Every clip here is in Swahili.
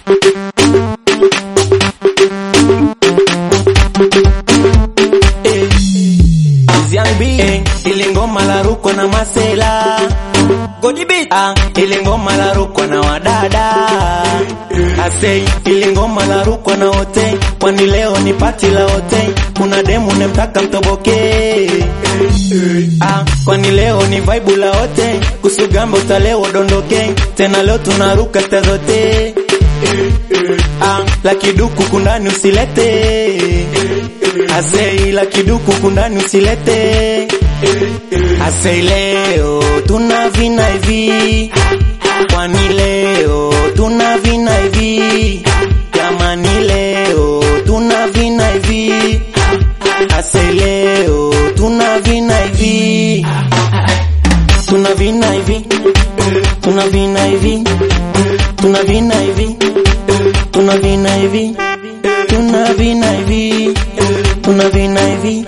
Eh, Young B, eh, ile ngoma la ruko na masela Godi beat, ah, ile ngoma la ruko na wadada Asei, ile ngoma la ruko na wote Kwani leo ni pati la wote Kuna demu nemtaka mtoboke Ah, kwani leo ni vibe la wote Kusugamba utaleo dondoke Tena leo tunaruka sta zote Ah, la kiduku kundani usilete Asei la kiduku kundani usilete Asei leo tuna vina hivi Kwani leo tuna vina hivi Jamani leo tuna vina hivi Asei leo tuna vina hivi Tuna vina hivi Tuna vina hivi Tuna vina hivi Tuna vina hivi Tuna vina hivi Tuna vina hivi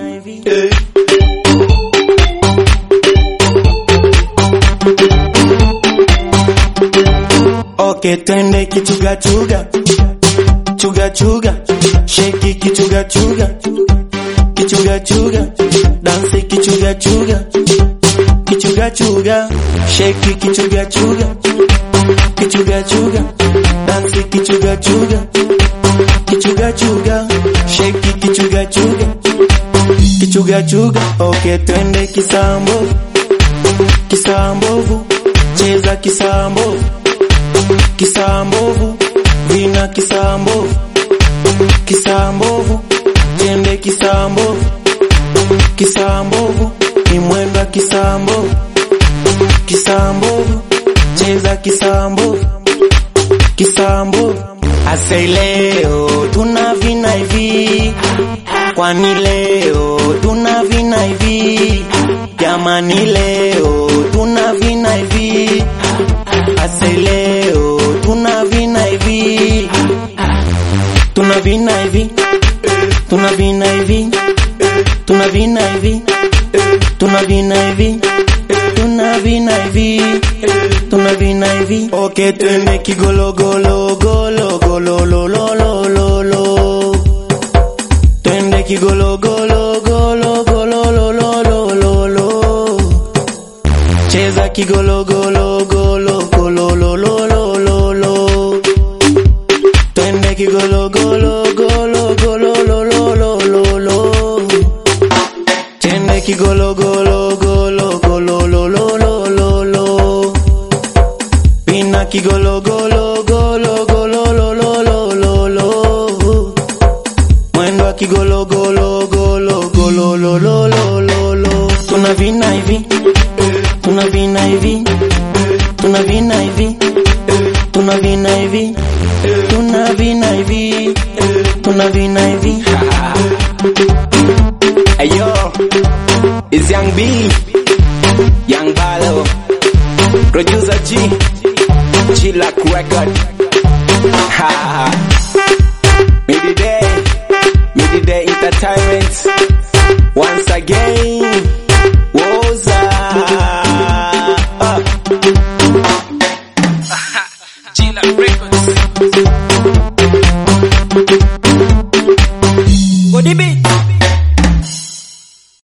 Okay, twende kichuga chuga chuga chuga sheki kichuga chuga kichuga chuga dansi kichuga chuga kichuga chuga sheki kichuga chuga kichuga chuga dansi kichuga chuga kichuga chuga sheki kichuga chuga kichuga chuga okay twende kisambovu kisambovu cheza kisambovu kisambovu vina kisambovu kisambovu tende kisambovu kisambovu imwenda kisambovu kisambovu cheza kisambovu kisambovu asei leo tuna vina hivi kwani leo tuna vina hivi jamani leo tuna vina hivi asei leo tuna vina hivi tuna vina hivi tuna vina hivi tuna vina hivi tuna vina hivi tuna vina hivi tuna vina hivi okay twende kigologolo golo golo lo lo lo lo lo twende kigologolo golo golo lo lo lo lo lo cheza kigologolo golo golo lo lo lo lo lo twende kigologolo golo golo lo lo lo lo lo twende kigologolo golo golo lo lo lo lo lo pina kigologolo golo golo lo lo lo lo lo mwendo wa kigologolo golo golo lo lo lo lo lo tuna vina hivi tuna vina hivi tuna vina hivi tuna vina hivi tuna vina hivi tuna vina hivi Ayo, it's Young B, Young Balo, producer G, Chillac Record. Ha ha. Midday, Midday Entertainment. Once again.